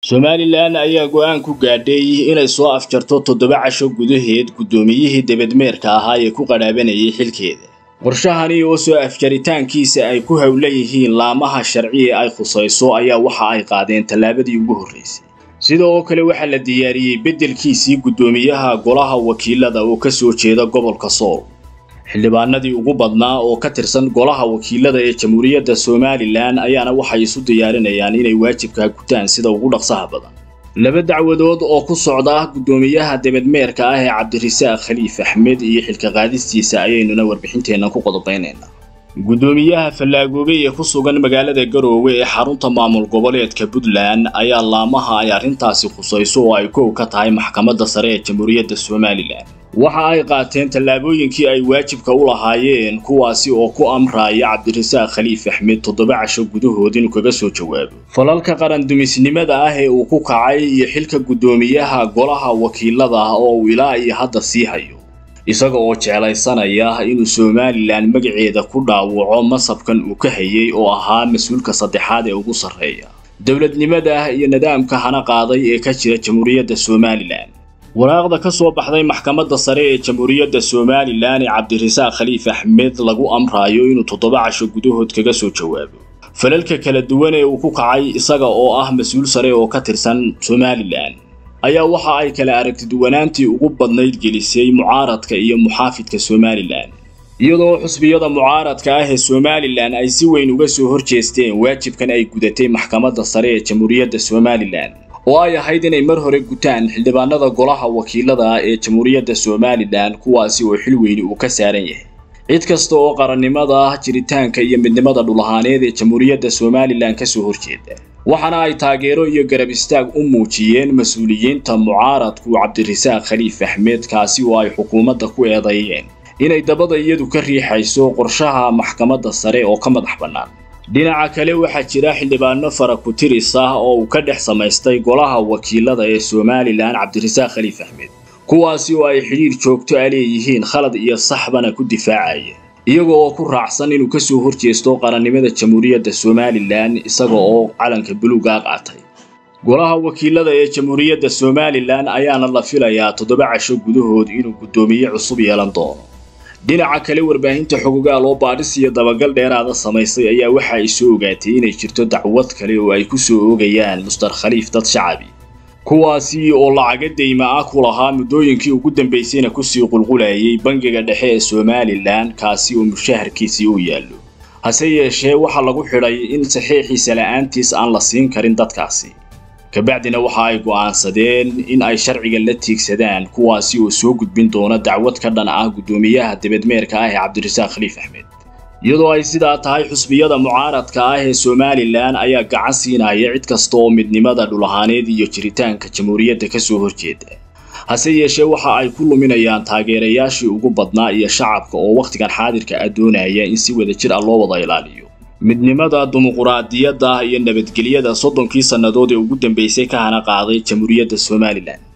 somalilan ayaa go'aan ku gaadhay inay soo afjarto toddoba casho gudaheed guddoomiyihii debedmeerka ahaa ee ku qadhaabanayay xilkeeda qorshahani oo soo afjaritaankiisa ay ku howlan yihiin laamaha sharci ee ay khusayso ayaa waxa ay qaadeen tallaabadii ugu horraysay sida oo kale waxaa la diyaariyey beddelkiisii guddoomiyaha golaha wakiilada oo ka soo jeeda gobolka sool xildhibaanadii ugu badnaa oo ka tirsan golaha wakiilada ee jamhuuriyadda somalilan ayaana waxay isu diyaarinayaan inay waajibkaa gutaan sida ugu dhaqsaha badan laba dacwadood oo ku socda guddoomiyaha debedmeerka ah ee cabdirasaaq khaliif axmed iyo xilka qaadistiisa ayaynuna warbixinteenna ku qodobaynaynaa guddoomiyaha fallaagoobe ee ku sugan magaalada garoowe ee xarunta maamul goboleedka puntland ayaa laamaha ay arrintaasi khusayso oo ay kow ka tahay maxkamadda sare ee jamhuuriyadda somalilan waxa ay qaateen tallaabooyinkii ay waajibka u lahaayeen kuwaasi oo ku amraya cabdirasaaq khaliif axmed toddoba casho gudahood inuu kaga soo jawaabo falalka qarandumisnimada ah ee uu ku kacay iyo xilka guddoomiyaha golaha wakiilada oo uu ilaa iyo hadda sii hayo isaga oo jeclaysanaya inuu somalilan magaceeda ku dhaawaco masabkan uu ka hayay oo ahaa mas-uulka saddexaad ee ugu sarreeya dowladnimada iyo nidaamka hana qaaday ee ka jira jamhuuriyadda somalilan waraaqda ka soo baxday maxkamadda sare ee jamhuuriyadda somalilan ee cabdirasaaq khaliif axmed lagu amraayo inuu toddoba casho gudahood kaga soo jawaabo falalka kala duwan ee uu ku kacay isaga oo ah mas-uul sare oo ka tirsan somalilan ayaa waxa ay kala aragtiduwanaantii ugu badnayd gelisay mucaaradka iyo muxaafidka somalilan iyadoo xusbiyada mucaaradka ah ee somalilan ay si weyn uga soo horjeesteen waajibkan ay gudatay maxkamadda sare ee jamhuuriyadda somalilan oo ay ahayd inay mar hore gutaan xildhibaanada golaha wakiilada ee jamhuuriyadda somalilan kuwaasi oo xil weyni uu ka saaran yahay cid kasta oo qarannimada jiritaanka iyo midnimada dhulahaaneed ee jamhuuriyadda somalilan ka soo horjeeda waxaana ay taageero iyo garab istaag u muujiyeen mas-uuliyiinta mucaaradku cabdirasaaq khaliif axmed kaasi oo ay xukuumadda ku eedeeyeen inay dabada iyadu ka riixayso qorshaha maxkamadda sare oo ka madax bannaan dhinaca kale waxaa jira xildhibaano fara ku-tiris ah oo uu ka dhex samaystay golaha wakiilada ee somalilan cabdirasaaq khaliif axmed kuwaasi oo ay xidhiir joogto a leeyihiin khalad iyo saxbana ku difaacaya iyaga oo ku raacsan inuu ka soo horjeesto qarannimada jamhuuriyadda somalilan isaga oo calanka buluugaa qaatay golaha wakiilada ee jamhuuriyadda somalilan ayaana la filayaa toddoba casho gudahood inuu guddoomiye cusub yeelan doono dhinaca kale warbaahinta xogogaal oo baadhis iyo dabagal dheeraada samaysay ayaa waxa ay soo ogaatay inay jirto dacwad kale oo ay ku soo oogayaan mustar khaliif dad shacabi kuwaasi oo lacaga deyma ah ku lahaa muddooyinkii ugu dambaysayna kusii qulqulayay bangiga dhexe ee somalilan kaasi oo mushaharkiisii u yaallo hase yeeshee waxaa lagu xidhay in saxiixiisa la'aantiis aan la siin karin dadkaasi kabacdina waxa ay go'aansadeen in ay sharciga la tiigsadaan kuwaasi oo soo gudbin doona dacwad ka dhan ah guddoomiyaha debedmeerka ah ee cabdirasaaq khaliif axmed iyadoo ay sidaa tahay xusbiyada mucaaradka ah ee somalilan ayaa gacan siinaya cid kasta oo midnimada dhulahaaneed iyo jiritaanka jamhuuriyadda ka soo horjeeda hase yeeshee waxa ay ku luminayaan taageerayaashii ugu badnaa iyo shacabka oo wakhtigan xaadirka ah doonaya in si wada jir ah loo wada ilaaliyo midnimada dimuquraadiyadda iyo nabadgelyada soddonkii sannadood ee ugu dambaysay ka hana qaaday jamhuuriyadda somalilan